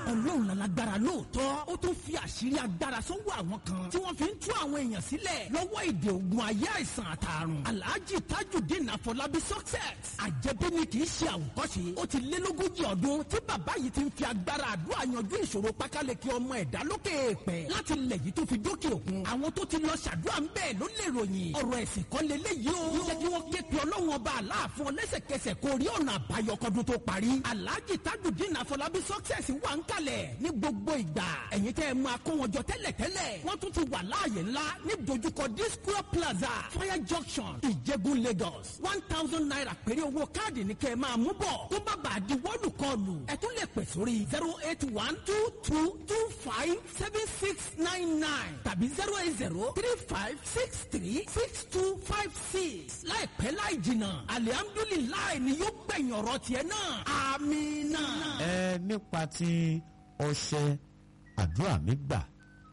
ọlọ́run lálágbára lóòótọ́ ó tún fi àṣírí agbára sọ́wọ́ àwọn kan tí wọ́n fi ń tú àwọn èèyàn sílẹ̀ lọ́wọ́ èdè ogun ayé àìsàn àtàrùn alhaji tajudeen afọlábí success àjẹbí ni kì í ṣe àwòkọ́ṣe ó ti lé lógójì ọdún tí bàbá yìí ti ń fi agbára àdúrà yanjú ìṣòro pákáleke ọmọ ẹ̀dá lókè èèpẹ̀ láti ilẹ̀ yìí tó fi dókè òkun àwọn tó ti lọ ṣàdúrà ń bẹ́ẹ̀ ló lè ròyìn ọ̀rọ̀ ẹ̀sìn kan lélẹ́yìí o jẹ́ kí wọ́n ké pe ọlọ́run ọba aláàfin ọlẹ́sẹ̀kẹsẹ̀ kó rí ọ̀nà àbáyọ kọ́dún tó parí alhaji tajudeen afọlábí success wà ń kalẹ̀ ní gbogbo ìgbà ẹ̀yin tẹ́ ẹ máa kó wọn jọ tẹ́lẹ̀tẹ́lẹ̀ wọ́n tún ti wà láàyè ńlá ní dojúkọ disco plaza fire junction ìjẹ̀bú lagos one thousand naira péré owó káàdì ní kẹ́ ẹ máa mú bọ̀ tó bá bàa di wọ́ọ̀lù kọlù ẹ tún lè pè sórí zero eight one two two two five seven six nine nine tàbí zero eight zero three five six three six two five six láìpẹ́ láì jìnnà alihamdulilayi ni yóò gbẹ̀yìn ọ̀rọ̀ tiẹ̀ náà amina. ẹ nípa ti ọṣẹ àdúrà mi gbà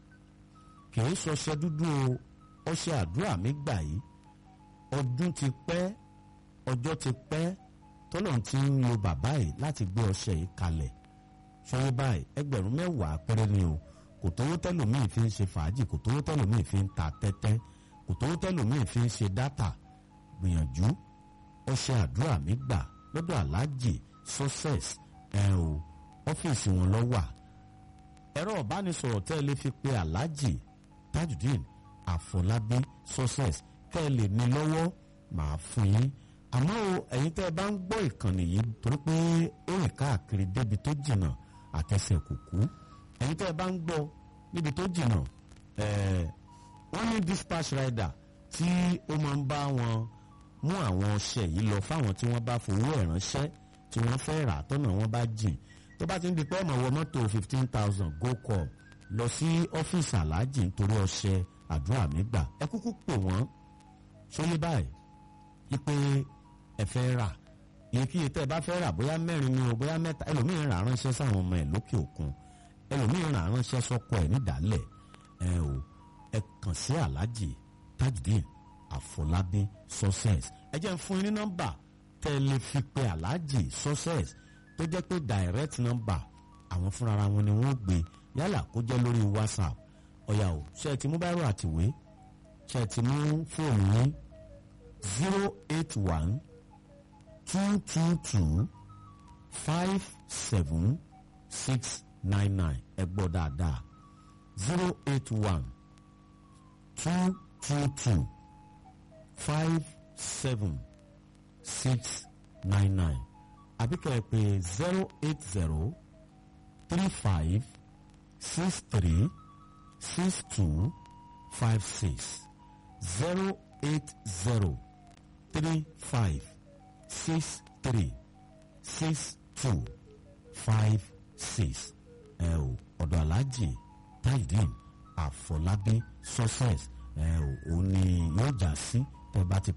kì í ṣọṣẹ dúdú o ọṣẹ àdúrà mi gbà yìí ọdún ti pẹ́ ọjọ́ ti pẹ́ tọ́lọ́run ti ń lo bàbá yìí láti gbé ọṣẹ yìí kalẹ̀ ṣọyìn báyìí ẹgbẹ̀rún mẹ́wàá péré ni o kò tówó tẹ́lòmíì fi ń ṣe fàájì kò tówó tẹ́lòmíì fi ń ta tẹ́tẹ́ kò tówó tẹ́lòmíì fi ń ṣe dátà gbìyànjú ọṣẹ àdúrà mi gbà lọ́dọ̀ aláàjì success ẹ̀ o ọ́fíìsì wọn lọ wà ẹ̀rọ ìbánisọ̀rọ̀ tẹ́ ẹ lè fi pe aláàjì tajudeen àfọlábí success tẹ́ ẹ lè ní lọ́wọ́ màá fún yín àmọ́ o ẹ̀yin tẹ́ ẹ bá ń gbọ́ ìkànnì yìí torí pé ó rìn káàkiri débi tó jìnnà àtẹsẹ̀ kùkú ẹ̀yin tẹ́ ẹ bá ń gbọ́ níbi tó jìnnà ẹ̀ẹ́ wọ́n ní dispatch rider tí ó máa ń bá wọn mú àwọn ọṣẹ yìí lọ fáwọn tí wọ́n bá fowó ẹ̀ ránṣẹ́ tí wọ́n fẹ́ rà tọ́nà wọn bá jìn tó bá ti ń di pé ọmọ wọ mọ́tò fifteen thousand go call lọ sí ọ́fíìsì aláàjì nítorí ọṣẹ àdúrà mi gbà ẹ kúkú pè wọ́n sóyè báyìí ipe ẹ fẹ́ rà iyekíye tẹ́ ẹ bá fẹ́ rà bóyá mẹ́rin ni o bóyá mẹ́ta ẹlòmíín rà ránṣẹ́ sáwọn ọmọ ẹ̀ lókè òkun ẹlòmíín rà ránṣẹ́ sọ́kọ ẹ̀ nídàálẹ̀ ẹ o ẹ kàn sí aláàjì tajudeen àfọlábí success ẹ jẹ́ ń fún yín ní nọ́mbà tẹ́ ẹ lè fi pe aláàjì success tó jẹ́ pé direct number àwọn fúnra wọn ni wọ́n gbé yálà kó jẹ́ lórí whatsapp ọ̀yà o ṣe ti mú báírò àtìwé ṣe ti mú fóònù yín zero eight one two two two five seven six nine nine ẹ gbọ́ dáadáa zero eight one two two two five seven six nine nine àbí kẹ́ ẹ pè zero eight zero three five six three six two five six zero eight zero three five six three six two five six ẹ o ọ̀dọ̀ aláàjì tajudeen àfọlábí success ẹ o òun ni yóò já sí tẹ́ bá ti